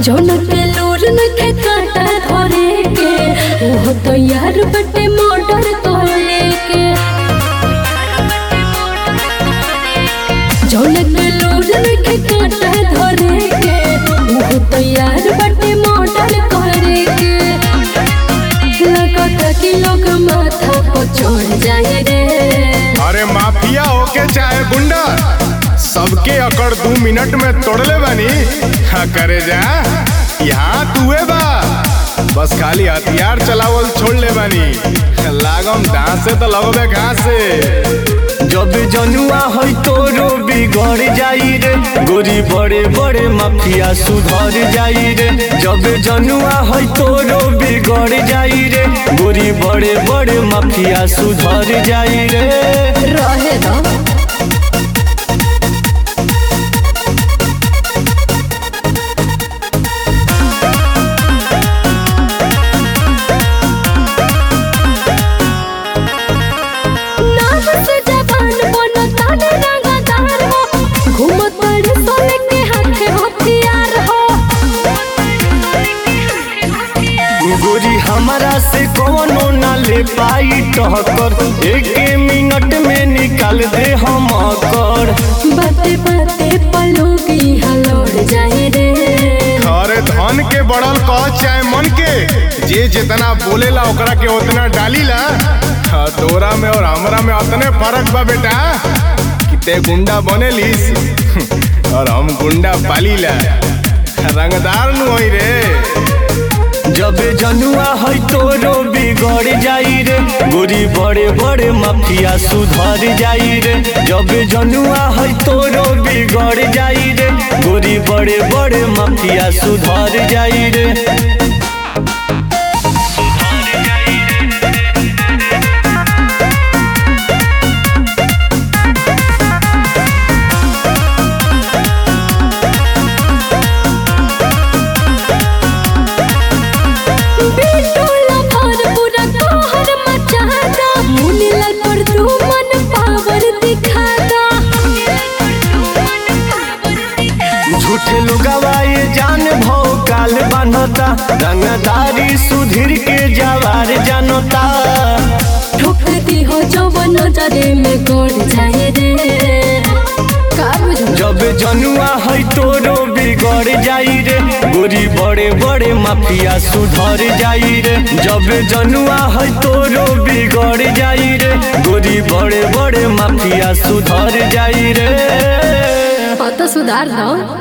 जौन के लूर नखे काटा धरे के ओहो तो यार बटे मोटर तोले के जौन के लूर नखे काटा धरे के ओहो तो यार बटे मोटर करे के लगता कि लोग माथा पर चढ़ जाए रे अरे माफिया होके चाहे गुंडा सबके अकड़ दू मिनट में तोड़ले बानी हाँ करे जा यहाँ तुए बा बस खाली हथियार चलावल छोड़ ले बानी लागम दांत से तो लगबे घास से जब जनुआ है तोरो बिगड़ जाई रे गोरी बड़े बड़े माफिया सुधर जाई रे जब जनुआ है तोरो बिगड़ जाई रे गोरी बड़े बड़े माफिया सुधर जाई रे रहे दो नाम से जवान बनो ताने रंगदार हो घूमत बड़े सोने के हाथे हथियार हो गोरी हमारा से कोनो ना ले पाई टहकर एक मिनट में निकाल दे हम कर बाते बाते पलोगी हलोड़ जाए रे अरे धन के बढ़ल कह चाहे मन के जे जितना बोलेला ओकरा के उतना डालीला हाँ, तोरा में और हमरा में उतने फर्क बा बेटा कि ते गुंडा बनेलिस और हम गुंडा पालीला रंगदार नु होई रे जब जनुआ है तोरो बिगड़ जाई रे गोरी बड़े बड़े माफिया सुधर जाई रे जब जनुआ है तोरो बिगड़ जाई रे गोरी बड़े बड़े माफिया सुधर जाई रे बिटूला भर पूरा तोहर मचाता मुनीलाल पर तू मन पावर दिखाता झूठे लोगवा ये जान भौ काल बनता रंगदारी सुधीर के जवार जानता ठोक दी हो जवन नजरे में गड़ जाए रे का बुझो जब जनुआ है तोरो बिगड़ जाई रे गोरी बड़े बड़े माफिया सुधर जाई रे जब जनुआ है तोरो बिगड़ जाई रे गोरी बड़े बड़े माफिया सुधर जाई रे तो सुधार दो